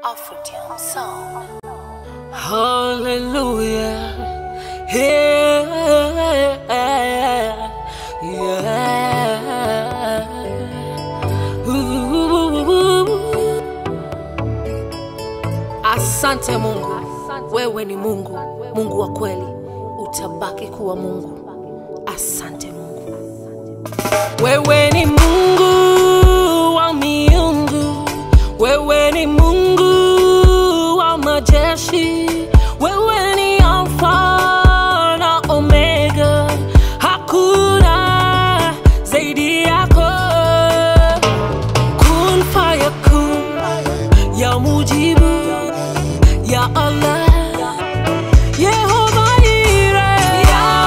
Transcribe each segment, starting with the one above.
Afrodeum sound. Hallelujah. Yeah. Yeah. Ooh. Asante Mungu, wewe ni Mungu, Mungu wa kweli, utabaki kuwa Mungu. Asante Mungu, wewe ni Mungu wa miungu, wewe ni Mungu wa majeshi, wewe ni Alfa na Omega, hakuna zaidi yako. Kun fayakun, ya mujibu, ya Allah, Yehova Ire,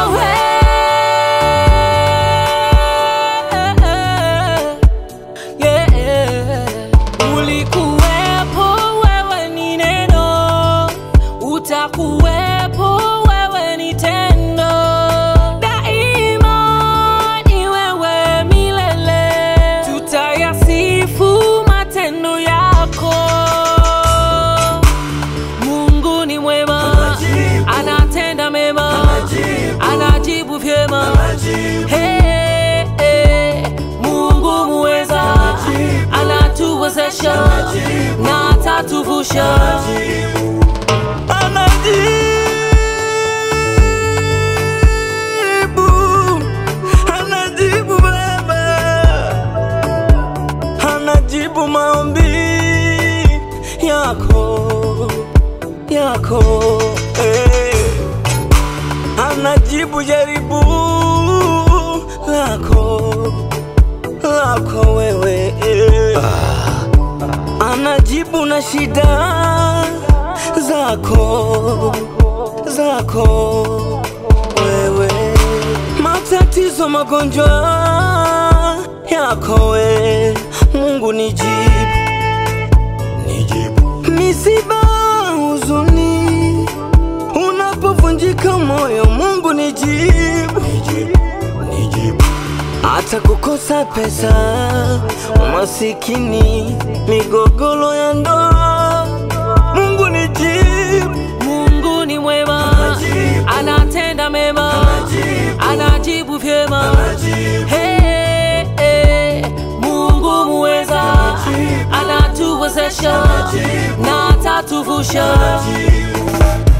Yahweh. Yeah. Ulikuwepo, wewe ni neno, utakuwepo, wewe ni tendo, daima ni wewe milele, tutayasifu matendo yako. Mungu ni mwema, anatenda mema, anajibu vyema. Hey, hey, Mungu muweza, anatuwezesha na atatuvusha. Anajibu, anajibu Baba, anajibu maombi yako yako, eh. anajibu jaribu lako lako wewe eh. anajibu na shida zako zako wewe, matatizo, magonjwa yako we, Mungu nijibu, nijibu. Misiba, huzuni, unapovunjika moyo, Mungu nijibu, nijibu, nijibu. Hata kukosa pesa, umasikini, migogoro ya ndoa, Mungu nijibu. Mungu ni mwema, anatenda mema, anajibu vyema. Hey, hey, Mungu muweza, anatuwezesha na atatuvusha.